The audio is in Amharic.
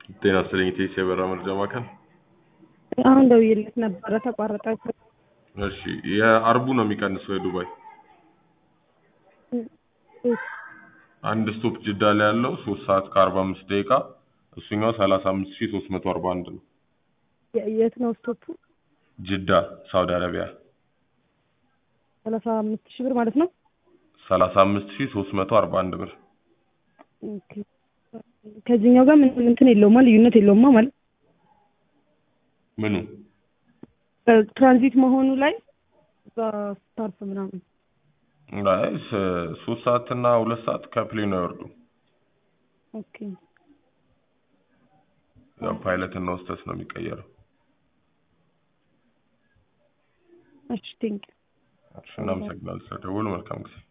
ጤና ይስጥልኝ ኢቴስ የበራ መረጃ ማዕከል። አሁን ደውዬለት ነበረ ተቋረጠ። እሺ የአርቡ ነው የሚቀንሰው የዱባይ አንድ ስቶፕ ጅዳ ላይ ያለው ሶስት ሰዓት ከአርባ አምስት ደቂቃ እሱኛው ሰላሳ አምስት ሺ ሶስት መቶ አርባ አንድ ነው። የት ነው ስቶፑ? ጅዳ ሳውዲ አረቢያ ሰላሳ አምስት ሺህ ብር ማለት ነው። ሰላሳ አምስት ሺ ሶስት መቶ አርባ አንድ ብር ኦኬ። ከዚህኛው ጋር ምንም እንትን የለውማ ልዩነት የለውማ ማለት ምኑ ትራንዚት መሆኑ ላይ እዛ ስታርፍ ምናምን አይ ስ- ሶስት ሰዓት እና ሁለት ሰዓት ከፕሌኑ አይወርዱ ኦኬ ያው ፓይለት እና ውስተስ ነው የሚቀየረው። እሺ ቴንክ እሺ እናመሰግናለን ስለደወሉ መልካም ጊዜ